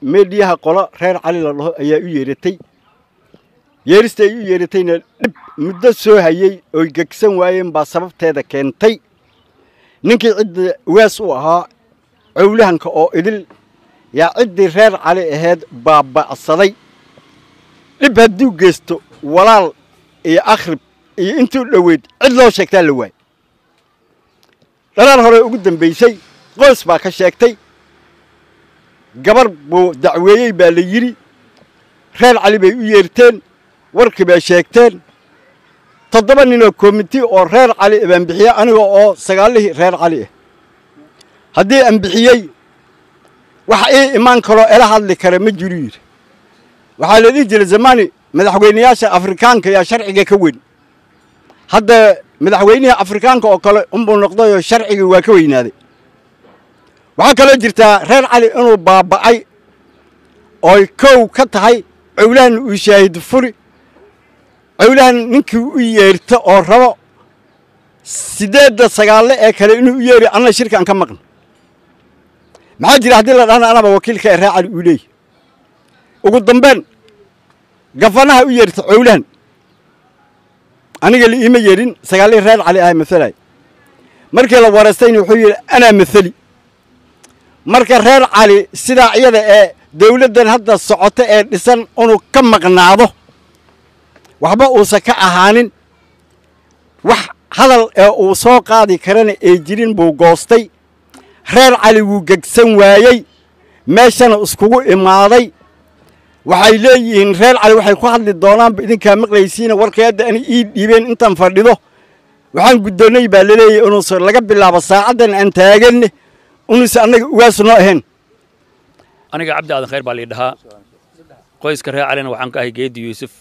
meedhiyaha qolo reer cali la dhaho ayaa u yeeratay yeerista ay u yeeratayna dhib muddo soo hayey oy gegsan waayeen baa sababteeda keentay ninkii cidda ugaas u ahaa cowlahanka oo idil yaa ciddii reer cali ahayd baaba'saday dhib hadduu geysto walaal iyo akhrib iyo intuu dhoweyd cid loo sheegtaa la waay dhalaal hore ugu dambaysay qoys baa ka sheegtay gabar buu dacweeyey baa la yidhi reer cali bay u yeerteen warkii bay sheegteen toddoba ninoo komiti oo reer cali baan bixiye aniga oo sagaalihii reer cali ah haddii aan bixiyey waxa ii imaan karoo ela hadli kara ma jiru yidhi waxaa la dhihi jiray zamani madaxweynayaasha afrikaanka yaa sharciga ka weyn hadda madaxweynihii afrikaanka oo kale unbuu noqdayoo sharcigii waa ka weynaaday waxaa kaloo jirtaa reer cali inuu baaba'ay ooy kow ka tahay cowlahan uu shaahid furi cowlahan ninkii u yeerta oo rabo siddeedda sagaalle ee kale inuu u yeeri anna shirkaan ka maqna maxaa jira haddii la dhahna anaba wakiilka ee reer cali uu leeyahy ugu dambeyn gafanaha u yeerta cowlahan aniga la iima yeedhin sagaalihii reer cali aha masalay markii la wareystayna wuxuu yidhi anaa masali marka reer cali sidaa iyada ee dawladdan hadda socoto ee dhisan inuu ka maqnaado waxba uusan ka ahaanin wax hadal ee uu soo qaadi karana ee jirin buu goostay reer cali wuu gegsan waayey meeshana iskugu imaaday waxay leeyihiin reer cali waxay ku hadli doonaanba idinkaa maqlaysiina warkay hadda ana ii dhiibeen intaan fadhido waxaan guddoonnay baa laleeyahy inuusan laga bilaabo saacaddan aan taaganne inuusan annaga ugaasu noo ahayn aniga cabdi aadan khayr baa lii dhahaa qoyska reer calina waxaan ka ahay geedi yuusuf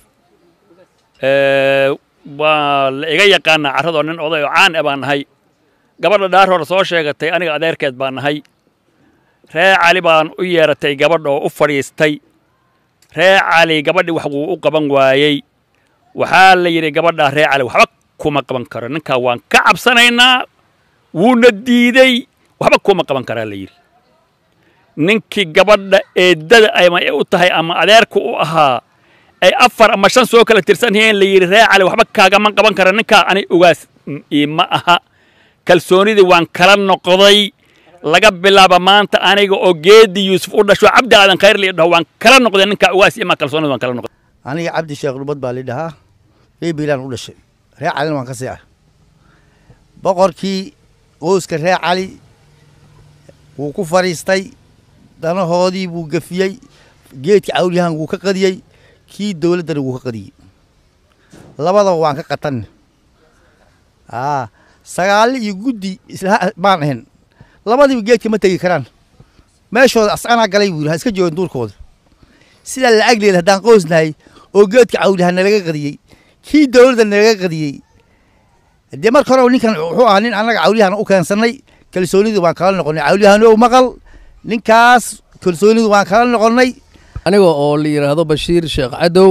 waa la iga yaqaanaa carradoo nin oday oo caan e baan nahay gabadha dhaar hore soo sheegatay aniga adeerkeed baan nahay reer cali baan u yeeratay gabadha oo u fadhiistay reer cali gabadhii wax wuu u qaban waayey waxaa la yidhi gabadhaa reer cali waxba kuma qaban karo ninkaa waan ka cabsanaynaa wuuna diidey waxba kuma qaban karaa la yidhi ninkii gabadha eeddada ama u tahay ama adeerka u ahaa ay afar ama shan soo kala tirsan yihiin la yidhi reer cali waxba kaagama qaban kara ninkaa ani ogaas ima aha kalsoonidii waan kala noqday laga bilaaba maanta aniga oo geedi yuusuf u dhasho cabdi aadan khayr lii dhaho waan kala noqday ninkaa ogaas ima kalsoonida waan kala noqday aniga cabdi sheekh dhubad baa lii dhahaa ebilan u dhashay reer calina waan ka sii ah boqorkii qoyska reer cali wuu ku fadhiistay danahoodii buu gafiyey geedka cawlyahan wuu ka qadiyey kii dowladdana wuu ka qadiyey labadaba waan ka qatanne aa sagaale iyo guddi isla baan ahayn labadiiba geedka ma tegi karaan meeshooda ascanaa galay buu yidhi ha iska joogin duurkooda sidaa lacag leeda haddaan qoysnahay oo geedka cawlyahan nalaga qadiyey kii dowladda nalaga qadiyey dee marka hore ninkan wuxuu ahaa nin annaga cawlyahan u keensannay kalsoonidii waan kala noqonnay cawlyahanow maqal ninkaas kalsoonidii waan kala noqonnay aniga oo la yidhaahdo bashiir sheekh cadow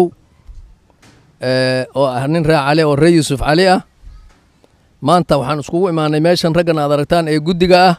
oo ah nin reer cali oo reer yuusuf cali ah maanta waxaan iskugu imaanay meeshan raggan aad aragtaan ee guddiga ah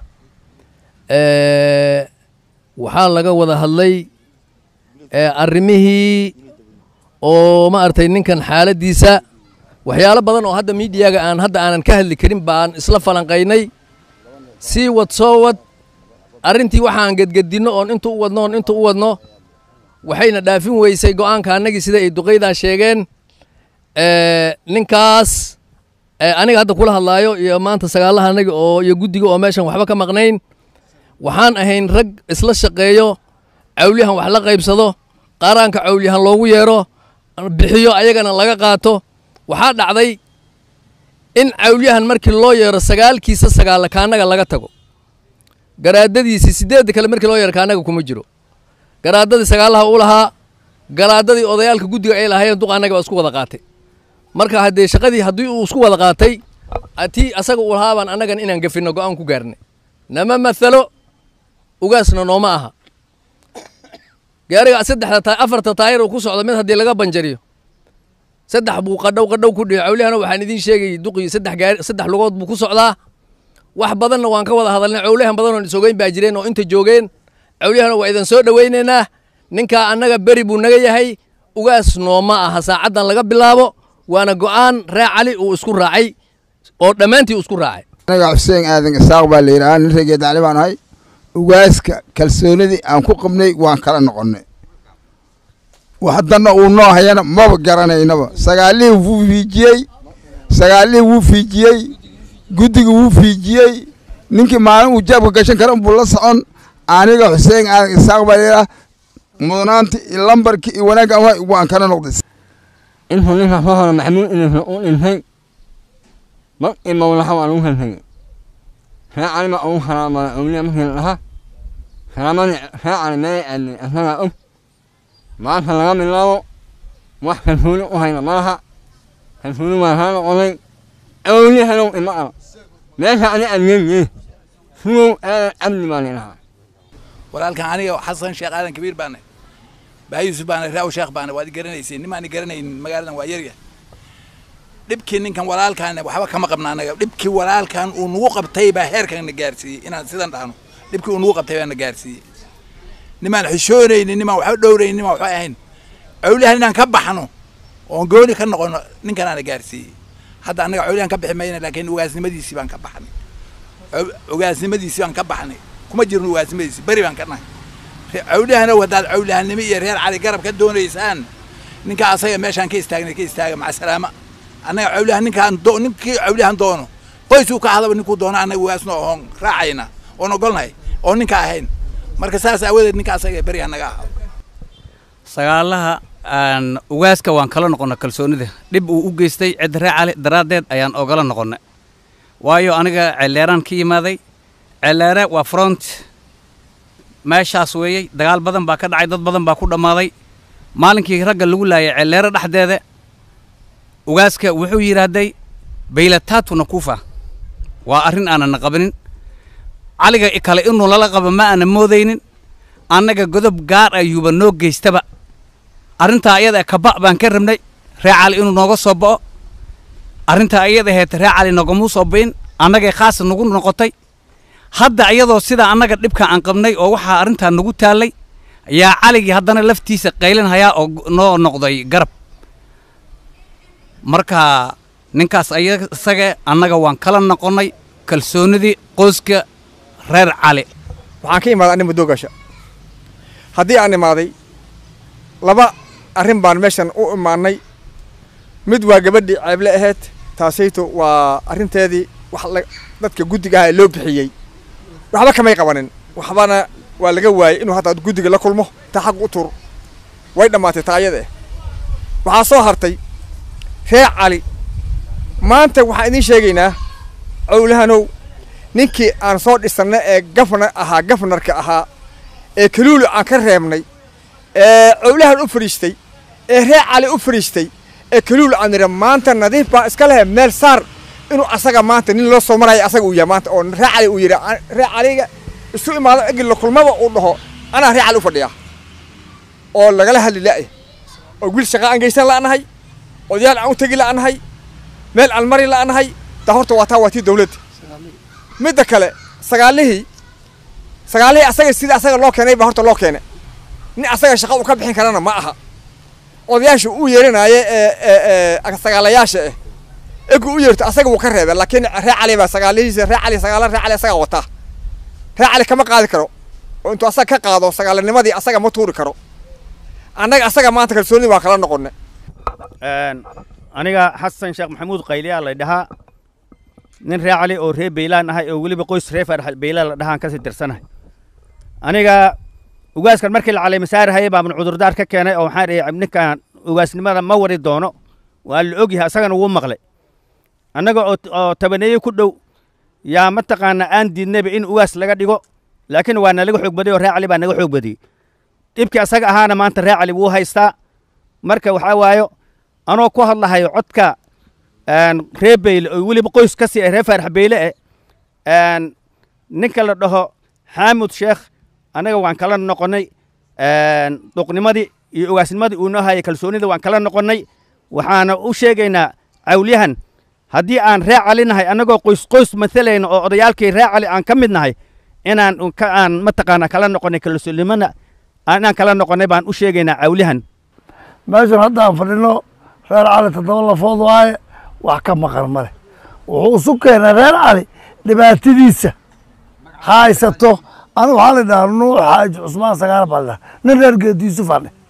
waxaa laga wada hadlay arrimihii oo ma aragtay ninkan xaaladdiisa waxyaalo badan oo hadda miidiyaga aan hadda aanan ka hadli karin baan isla falanqaynay sii wad soo wad arrintii waxaan gedgedinno oon intu u wadno oon intu u wadno waxayna dhaafin weysay go'aanka annagii sida ay duqaydaa sheegeen ninkaas aniga hadda kula hadlaayo iyo maanta sagaalaha anagi oo iyo guddiga oo meeshan waxba ka maqnayn waxaan ahayn rag isla shaqeeyo cawlyahan wax la qaybsado qaaraanka cawlyahan loogu yeero bixiyo ayagana laga qaato waxaa dhacday in cawlyahan markii loo yeero sagaalkiisa sagaalla kaannaga laga tago garaadadiisii siddeedda kale markii loo yeero kaannaga kuma jiro garaadadii sagaalaha u lahaa garaadadii odayaalka guddiga ay lahaayeen duq annaga baa isku wada qaatay marka haddee shaqadii haddii uu isku wada qaatay tii asaga uu lahaa baan annagan inaan gafinno go'aan ku gaarnay nama mathalo ugaasna nooma aha gaariga saddexda ta afarta taayir uu ku socdo mid haddii laga banjariyo saddex buu qadhow qadhow ku dhiyo cawlihana waxaan idiin sheegay duqii saddex gaari saddex lugood buu ku socdaa wax badanna waan ka wada hadalnay cawlihan badan oon isogeyn baa jireen oo inta joogeen cawliyahana waa idan soo dhowaynaynaa ninkaa annaga beri buu naga yahay ugaas nooma aha saacaddan laga bilaabo waana go'aan ree cali uu isku raacay oo dhammaantii uu isku raacay anaga xuseen aadan isaaq baa la yidhahaa nin reegeed cali baan ahay ugaaska kalsoonidii aan ku qabnay waan kala noqonnay haddana uu noo hayana maba garanaynaba sagaalihii wuu fiijiyey sagaalihii wuu fiijiyey guddiga wuu fiijiyey ninkii maalin uu jaabka gashan kara unbuu la socon aniga xuseen aadan isaaq baa la yidhahaa mudnaanti iyo lambarki iyo wanaagga waay waan kala noqday intuu ninka soo hore maxamuud inaysan u dhintay mar iyo mawlaha waan ugu kaltagay ree cali baa ugu karaamada awliya markii la dhaha karaamadii ree cali meelay aadnay asagaa og maanta laga bilaabo wax kalsooni u hayna malaha kalsooni waa kaa noqonay awliya halow ima ara meesha ani adgeeyee sugow aadan cabdi baa lidhahaa walaalkan aniga xasan sheekh aadan kabiir baana baa yuusuf baana raaw sheekh baana waad garanaysiin nimaan garanaynin magaaladan waa yarya dhibkii ninkan walaalkan waxba kama qabna anaga dhibkii walaalkan uu nagu qabtay baa heerkan na gaarsiiyey inaan sidan dhahno dhibkii uu nagu qabtay baa na gaarsiiyey nimaan xishoonaynin nimaan waxba dhowraynin nimaan waxba ahayn cawliyahan inaan ka baxno oon gooni ka noqono ninkanaana gaarsiiyey hadda annaga cawliyahan ka bixi mayna laakiin ugaasnimadiisii baan ka baxnay ugaasnimadiisii baan ka baxnay kuma jirno ugaasnimadiisii beri baan ka nahay cawliyahanow haddaad cawliyahanimo iyo reer cali garab ka doonaysaan ninka asaga meeshaan ka istaagnay ka istaaga maca salaama annaga cawliyahan ninkaan do ninkii cawliyahan doono qoysuu ka hadaba ninkuu doono annaga ugaasno oon raacayna oon ogolnahay oon ninka ahayn marka saas aawadeed ninka asaga beriha naga ahaa sagaalaha aan ugaaska waan kala noqonnay kalsoonida dhib uu u geystay cid ree cali daraaddeed ayaan ogala noqonnay waayo aniga celleeraan ka yimaaday celleere waa front meeshaas weeyey dagaal badan baa ka dhacay dad badan baa ku dhammaaday maalinkii ragga lagu laayay celleere dhexdeeda ugaaska wuxuu yidhaahday baylataatu nakuufa waa arrin aanana qabanin caliga kale inuu lala qabo ma aana moodaynin annaga godob gaar ayuuba noo geystaba arrintaa iyada kaba' baan ka rabnay ree cali inuu nooga soo bo'o arrintaa iyada ahayd ree cali nogamuu soo bi'in annagay khaas nagu noqotay hadda iyadoo sidaa annaga dhibka aan qabnay oo waxaa arrintaa nagu taallay ayaa caligii haddana laftiisa qaylinhayaa oo noo noqday garab marka ninkaas isaga annaga waan kala noqonnay kalsoonidii qoyska reer cali waxaan ka imaaday anni muddo gasha haddii aan imaaday laba arrin baan meeshan u imaannay mid waa gabadhii ceeble ahayd taasayto waa arrinteedii wax dadka guddiga aha ee loo bixiyey waxba kamay qabanin waxbana waa laga waayey inuu hadda guddiga la kulmo ta xaq u tur way dhammaatay taa ayada eh waxaa soo hartay reer cali maanta waxaan idiin sheegaynaa cowlahanow ninkii aan soo dhisanna ee gafnar ahaa gafnarka ahaa ee kaluulu aan ka reebnay ee cowlahan u fadhiistay ee reer cali u fadhiistay ee kaluulu aan nidha maanta nadiif baa iska lehe meel saar inuu asaga maanta nin loo soo maraya asaga uu yahay maanta oo reer cali uu yidhi reer caliga isu imaado egi la kulmaba uu dhaho anaa reer cali u fadhiyaa oo lagala hadli la'ya oo wiil shaqa aan geysan la'nahay odayaal aan u tegi la'nahay meel aan mari la'nahay taa horta waa taa waa tii dawladda midda kale sagaalihii sagaalihii asaga sidii asaga loo keenay baa horta loo keenay nin asaga shaqa uu ka bixin karana ma aha odayaasha uu yeerinaaye ee sagaalayaasha eh egu u yeerto asaga wuu ka reebay laakiin reer cali baa sagaalihiisa reer cali sagaala reer cali asaga wataa reer cali kama qaadi karo oo intuu asaga ka qaado sagaalanimadii asaga ma tuuri karo annaga asaga maanta kalsooni waa kala noqonay aniga xasan sheekh maxamuud qayliyaa la dhahaa nin ree cali oo ree beylaan ahay oo weliba qoys ree farax beylaan la dhahaan kasii tirsanahay aniga ugaaskan markii la caleemasaarahayay baaban cudurdaar ka keenay oo waxaan dhihi ninkan ugaasnimada ma wari doono waa la ogyahay asagana wuu maqlay annaga oo tabaneeye ku dhow yaa mataqaana aan diidnayba in ugaas laga dhigo laakiin waa nalaga xoog badiyey oo ree cali baa naga xoog badiyey dhibkii asaga ahaana maanta ree cali wuu haystaa marka waxaa waayo anoo ku hadlahayo codka ree beyle oo weliba qoys ka sii ah ree faarax beyle eh ninka la dhaho xaamud sheekh annaga waan kala noqonnay duqnimadii iyo ugaasnimadii uu noo hayay kalsoonida waan kala noqonnay waxaana u sheegaynaa cawlyahan haddii aan ree cali nahay annagoo qoys qoys matalayna oo odayaalkii ree cali aan ka mid nahay inaan aan mataqaana kala noqonnay kalsoonimana inaan kala noqonnay baan u sheegaynaa cawlihan meeshan haddaan fadhino reer cali toddoba lafood waaye wax ka maqan ma leh wuxuu isu keenay reer cali dhibaatadiisa haysato anigu waxaa la dhahaa nuux xaaji cusmaan sagaal baa la dhaha nin reer geedi yuusuf aan dheh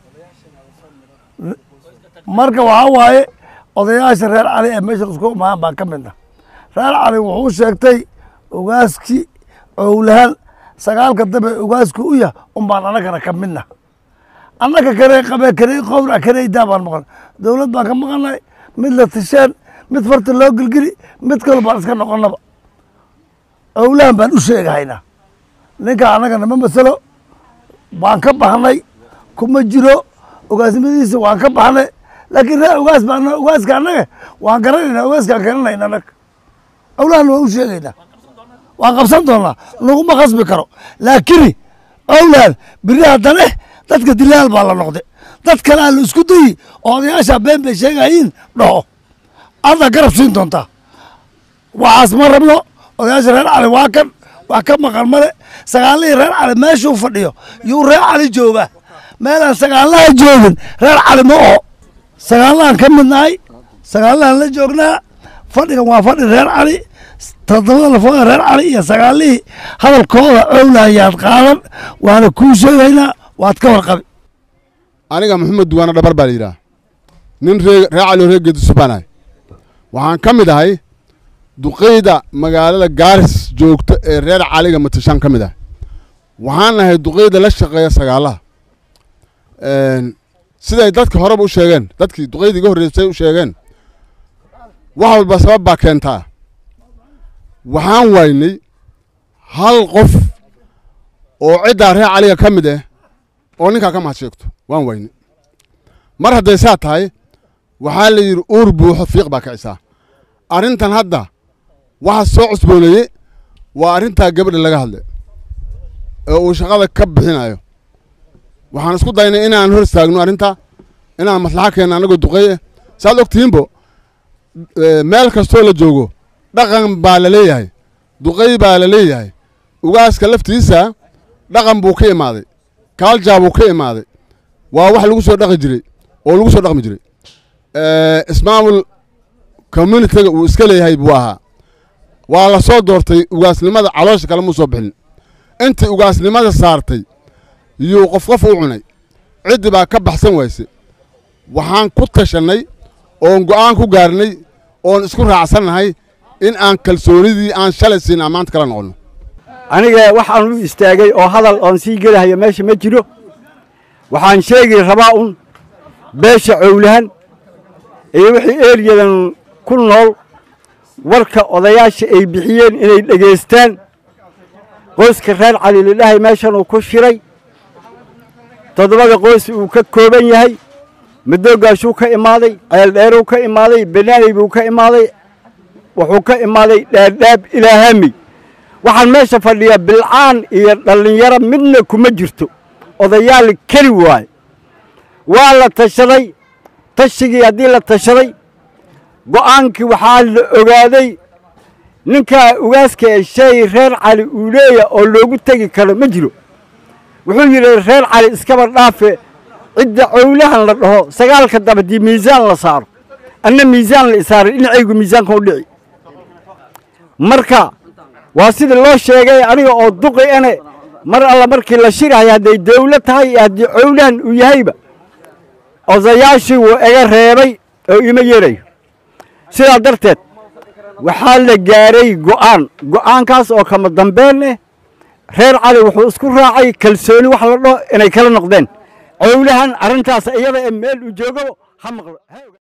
marka waxaa waaye odayaasha reer cali ee meeshan isku imaan baan ka midna reer cali wuxuu sheegtay ogaaskii owlahan sagaalka dambe ogaasku u yah un baan annagana ka midna annaga kare qabe kare qowra kareydaa baan maqan dowlad baan ka maqanay mid la tisheen mid farta loo gelgeli mid kale baan iska noqonnaba owlahan baan u sheegahaynaa ninka annaga nama masalo baan ka baxnay kuma jiro ogaasnimadiisa waan ka baxnay laakiin ree ogaas baan ogaaska annaga waan garanaynaa ogaaskaan garanayna annaga owlahan waan u sheegaynaa waan qabsan doonaa laguma khasbi karo laakiin owlahan biri haddane dadka dilaal baa la noqday dad kalea la isku dayi oo odayaasha been bay sheegayiin dhaho adna garab siin doontaa waxaas ma rabno odayaasha reer cali waa kan wax ka maqan male sagaalihii reer cali meeshuu fadhiyo yuu reer cali joogaa meelaan sagaalaha joogin reer cali ma oho sagaalahan ka midnahay sagaalahan la joognaa fadhigan waa fadhi reer cali toddobada lafooda reer cali iyo sagaalihii hadalkooda owlahayaad qaadan waana kuu sheegaynaa waad ka warqabi aniga maxamed duwaana dhabar baa la yidhaha nin ree ree cali oo ree geedisuf baan ahay waxaan ka mid ahay duqeyda magaalada gaaris joogta ee reer caliga matashaan ka mid ahay waxaan ahay duqeyda la shaqeeya sagaalaha siday dadka horeba u sheegeen dadkii duqeydii iga horreysay u sheegeen wax walba sabab baa keentaa waxaan waynay hal qof oo ciddaa reer caliga ka mid ah oo ninkaa ka mahad sheegto waan waynay mar hadday saa tahay waxaa la yidhi uur buuxo fiiq baa kicisaa arrintan hadda waxa soo cusbooneeyey waa arrintaa gabadha laga hadlay ee uu shaqada ka bixinayo waxaan isku daynay inaan hor istaagno arrintaa inaan maslaxa keenno annagoo duqeeye saad og tihiinbo meel kastoo la joogo dhaqan baa la leeyahay duqey baa la leeyahay ugaaska laftiisa dhaqan buu ka imaaday kaaljaa buu ka imaaday waa wax lagu soo dhaqi jiray oo lagu soo dhaqmi jiray ismaamul communitiga uu iska leeyahay buu ahaa waa la soo doortay ugaasnimada caloosha kale muu soo bixin intii ugaasnimada saartay yuu qof qof u cunay ciddi baa ka baxsan wayse waxaan ku tashannay oon go'aan ku gaarnay oon isku raacsannahay in aan kalsoonidii aan shalay siin aan maanta kala noqonno aniga waxaan u istaagay oo hadal oon sii gelahayo meesha ma jiro waxaan sheegi rabaa un beesha cowlahan iyo wixii eeryadan ku nool warka odayaasha ay bixiyeen inay dhegaystaan qoyska reer cali lidhahay meeshan uu ku shiray toddobada qoys uu ka kooban yahay madoogaashuu ka imaaday ceeldheeruu ka imaaday banaaney buu ka imaaday wuxuu ka imaaday dhaadhaab ilaahami waxaan meesha fadhiyaa bilcaan iyo dhallinyaro midna kuma jirto odayaal keli waaye waa la tashaday tashigii haddii la tashaday go'aankii waxaa la ogaaday ninkaa ugaaska ee shay reer cali uu leeya oo loogu tegi karo ma jiro wuxuu yidhi reer cali iskaba dhaafe cidda cowlahan la dhaho sagaalka daba haddii miisaan la saaro anna miisaan la isaaray dhinacaygu miisaanka u dhici marka waa sida loo sheegay aniga oo duqi ane mar alla markii la shirahay hadday dawla tahay iyo haddii cowlahan uu yahayba odayaashii wuu iga reebay oo ima yeerayo sidaa darteed waxaa la gaaray go'aan go'aankaas oo kama dambeyn eh reer cali wuxuu isku raacay kalsooni wax la dhaho inay kala noqdeen cowlahan arrintaas iyada ee meel uu joogo ha maqlo